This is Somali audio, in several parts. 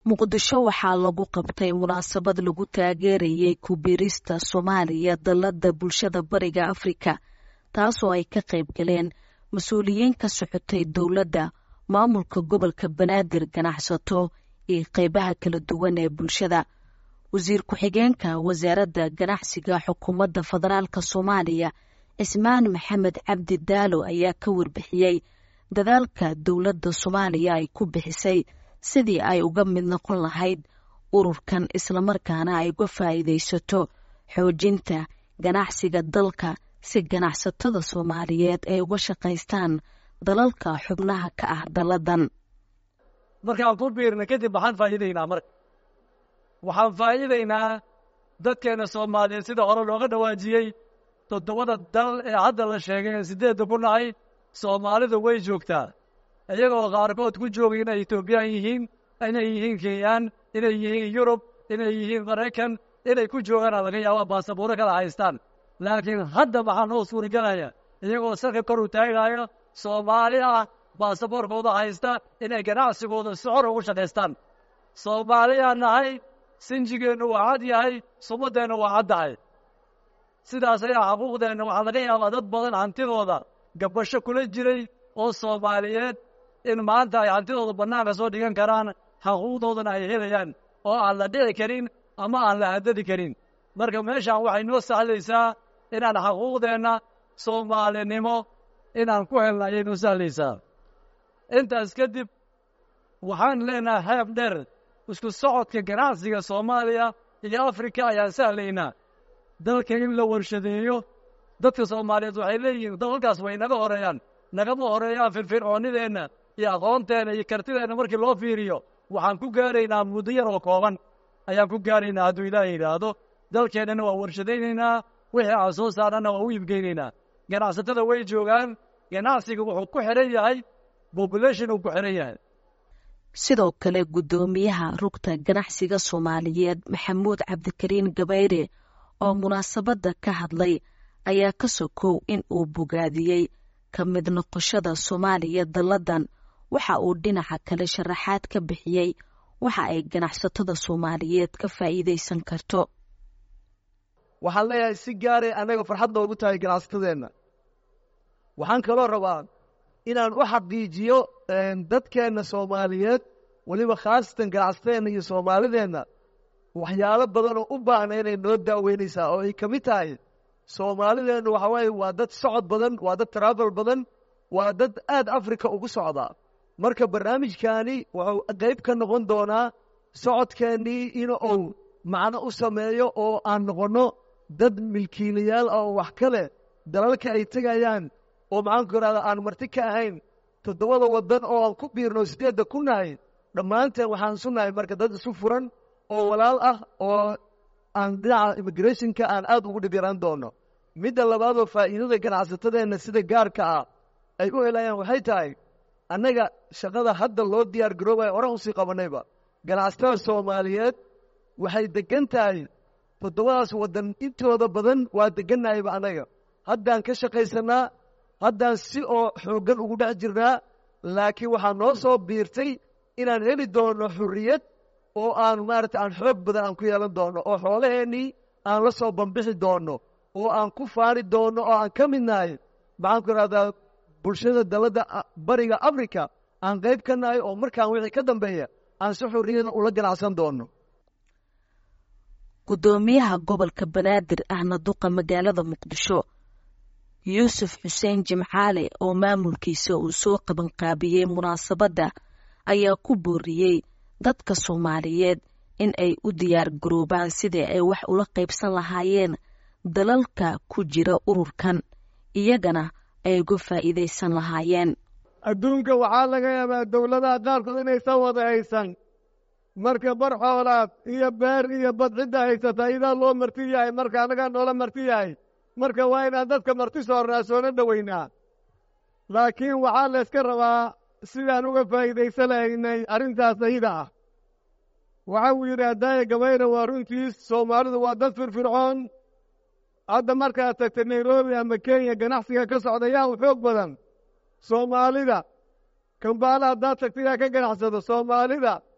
muqdisho waxaa lagu qabtay munaasabad lagu taageerayay kubirista soomaaliya dallada bulshada bariga afrika taasoo ay ka qayb galeen mas-uuliyiin ka socotay dowladda maamulka gobolka banaadir ganacsato iyo qeybaha kala duwan ee bulshada wasiir ku-xigeenka wasaaradda ganacsiga xukuumadda federaalk soomaaliya cismaan maxamed cabdi daalo ayaa ka warbixiyey dadaalka dowladda soomaaliya ay ku bixisay sidii ay uga mid noqon lahayd ururkan islamarkaana ay uga faa'iidaysato xoojinta ganacsiga dalka si ganacsatada soomaaliyeed ay uga shaqaystaan dalalka xubnaha ka ah dalladan markaan ku biirna kadib waxaan faa'iidaynaa marka waxaan faa'iidaynaa dadkeenna soomaaliyeed sida hore looga dhawaajiyey toddobada dal ee hadda la sheegay ee siddeedda ku nahay soomaalidu way joogtaa iyagoo qaarkood ku joogay inay etoobiyaan yihiin inay yihiin kenyaan inay yihiin yurub inay yihiin maraykan inay ku joogaana laga yaaba baasabuuro kala haystaan laakiin hadda waxaa noo suuragelaya iyagoo sarka kor u taagaayo soomaali ah baasaboorkooda haysta inay ganacsigooda si xor ugu shaqaystaan soomaaliyaa nahay sinjigeennu waa cad yahay sumaddeennu waa caddahay sidaas ayaa xaquuqdeenna waxaa laga yaabaa dad badan hantidooda gabasho kula jiray oo soomaaliyeed in maanta ay hantidooda bannaanka soo dhigan karaan xaquuqdoodana ay helayaan oo aan la dhici karin ama aan la haddadi karin marka meeshaan waxay noo sahlaysaa inaan xaquuqdeenna soomaalinimo inaan ku helna ayay noo sahlaysaa intaas kadib waxaan leenahay heeb dheer isku socodka ganacsiga soomaaliya iyo afrika ayaan sahlaynaa dalka in la warshadeeyo dadka soomaaliyeed waxay leeyihiin dalalkaas way naga horeeyaan nagama horeeyaan firfircoonnideenna iyo aqoonteenna iyo kartideenna markii loo fiiriyo waxaan ku gaaraynaa muddo yar oo kooban ayaan ku gaaraynaa hadduu ilaahay yidhaahdo dalkeennana waa warshadaynaynaa wixii aan soo saarnana waa u iibgeynaynaa ganacsatada way joogaan ganacsiga wuxuu ku xidhan yahay bobulation uu ku xidhan yahay sidoo kale guddoomiyaha rugta ganacsiga soomaaliyeed maxamuud cabdikariin gabayre oo munaasabadda ka hadlay ayaa ka sokow in uu bogaadiyey ka mid noqoshada soomaaliya dalladan waxa uu dhinaca kale sharaxaad ka bixiyey waxa ay ganacsatada soomaaliyeed ka faa'iidaysan karto waxaan leeyahay si gaaray annaga farxad noogu tahay ganacsatadeenna waxaan kaloo rabaa inaan u xaqiijiyo dadkeenna soomaaliyeed weliba khaasatan ganacsatadeenna iyo soomaalideenna waxyaalo badan oo u baahna inay noo daaweynaysaa oo ay ka mid tahay soomaalideennu waxa waaye waa dad socod badan waa dad travel badan waa dad aad africa ugu socdaa marka barnaamijkaani wuxuu qayb ka noqon doonaa socodkeennii in uu macno u sameeyo oo aan noqonno dad milkiilayaal ah oo wax ka leh dalalka ay tegayaan oo maxaanku irahda aan marti ka ahayn toddobada waddan oo aan ku biirno siddeedda ku nahay dhammaanteen waxaan sunahay marka dad isu furan oo walaal ah oo aan dhinaca immigrationka aan aad ugu dhib yaraan doono midda labaadoo faa'iidada ganacsatadeenna sida gaarka ah ay u helayaan waxay tahay annaga shaqada hadda loo diyaar garoobaya horan usii qabannayba ganacsatada soomaaliyeed waxay deggan tahay toddobadaas waddan intooda badan waa deggannahayba annaga haddaan ka shaqaysannaa haddaan si oo xooggan ugu dhex jirnaa laakiin waxaa noo soo biirtay inaan heli doonno xurriyad oo aan maarata aan xoog badan aan ku yeelan doonno oo xoolaheennii aan la soo bambixi doonno oo aan ku faani doonno oo aan ka mid nahay maxaan ku ihahdaa bulshada dalladda bariga africa aan qayb ka nahay oo markaan wixii ka dambeeya aan si xurriyada ula ganacsan doonno guddoomiyaha gobolka banaadir ahna duqa magaalada muqdisho yuusuf xuseen jimcaale oo maamulkiisa uu soo qabanqaabiyey munaasabadda ayaa ku booriyey dadka soomaaliyeed in ay u diyaar garoobaan sidii ay wax ula qaybsan lahaayeen dalalka ku jira ururkan iyagana ay uga faa'iidaysan lahaayeen adduunka waxaa laga yaabaa dowladaha qaarkood inaysan wada haysan marka bar xoolaad iyo beer iyo bad cidda haysata idaa loo marti yahay marka annagaa noola marti yahay marka waa inaan dadka marti soornaa soona dhoweynaa laakiin waxaa layska rabaa sidaan uga faa'iidaysanaynay arrintaas ayada ah waxa uu yidhi haddaaya gabayna waa runtiis soomaalidu waa dad firfircoon hadda markaad tagtay nairobi ama kenya ganacsiga ka socda yaa u xoog badan soomaalida kambaala haddaad tagta yaa ka ganacsado soomaalida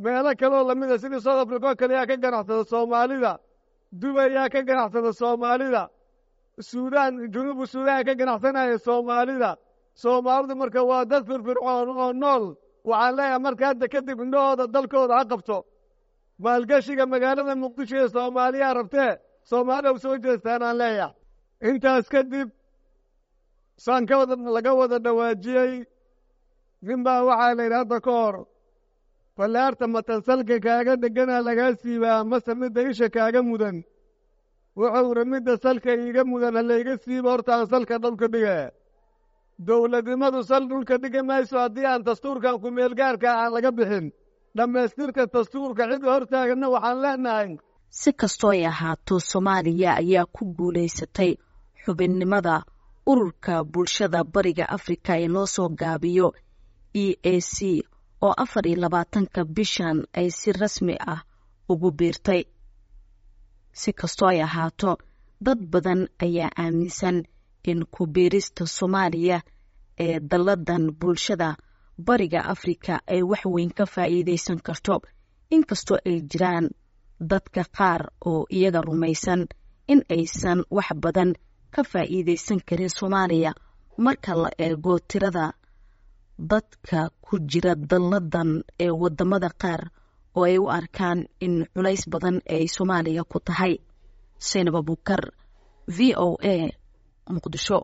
meelo kaleoo lamida sidii south africa oo kale yaa ka ganacsada soomaalida dubay yaa ka ganacsada soomaalida suudaan junuubu suudaan ka ganacsanaya soomaalida soomaalidu marka waa dad firfircoon oo nool waxaan leeyahay marka hadda kadib indhahooda dalkooda ha qabto maalgashiga magaalada muqdisho ee soomaaliyaa rabtee soomaalida u soo jeestaan aan leeyahay intaas kadib saan ka wada laga wada dhawaajiyey nin baa waxaa la yidhi hadda ka hor fallaarta matansalka kaaga dheganaa lagaa siibaa mase midda isha kaaga mudan wuxuu idhi midda salka iiga mudan ha layga siiba horta aan salka dhulka dhiga dowladnimadu sal dhulka dhigi mayso haddii aan dastuurkan ku-meelgaarka aan laga bixin dhammaystirka dastuurka cid hortaaganna waxaan leenahay si kastoo ay ahaato soomaaliya ayaa ku guulaysatay xubinnimada ururka bulshada bariga afrika ee loo soo gaabiyo e a c oo afar iyo labaatanka bishan ay si rasmi ah ugu biirtay si kastoo ay ahaato dad badan ayaa aaminsan in ku biirista soomaaliya ee dalladan bulshada bariga afrika ay wax weyn ka faa'iidaysan karto inkastoo ay jiraan dadka qaar oo iyaga rumaysan in aysan wax badan ka faa'iidaysan karin soomaaliya marka la eego tirada dadka ku jira dalladan ee waddamada qaar oo ay u arkaan in culays badan ay soomaaliya ku tahay saynab abukar v o a muqdisho